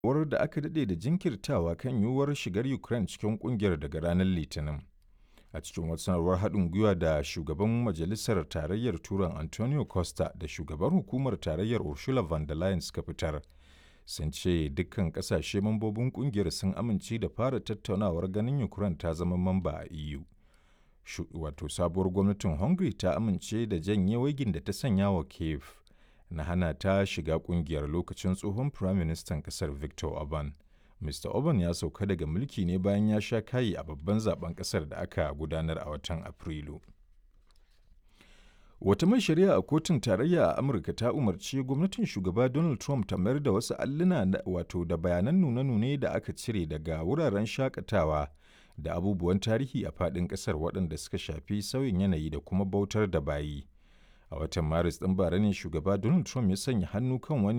war da aka daɗe da jinkirtawa kan yiwuwar shigar Ukraine cikin ƙungiyar daga ranar Litinin. A cikin wata sanarwar haɗin gwiwa da shugaban Majalisar Tarayyar Turan Antonio Costa da shugaban hukumar Tarayyar Ursula von der Leyen suka fitar, sun ce dukkan ƙasashe mambobin ƙungiyar sun amince da fara tattaunawar ganin Ukraine ta zama mamba a EU. Wato sabuwar gwamnatin Hungary ta amince da janye waigin da ta sanya wa Kiev na hana ta shiga ƙungiyar lokacin tsohon Firaministan ƙasar Viktor Orban. Mr. Orban ya sauka daga mulki ne bayan ya sha kayi a babban zaben ƙasar da aka gudanar a watan Afrilu. Wata mai shari'a a kotun tarayya a Amurka ta umarci gwamnatin shugaba Donald Trump ta mayar da wasu alluna wato da bayanan nune-nune da aka cire daga wuraren shakatawa da abubuwan tarihi a faɗin ƙasar waɗanda suka shafi sauyin yanayi da kuma bautar da bayi. A watan Maris ɗin bara ne shugaba Donald Trump ya sanya hannu kan wani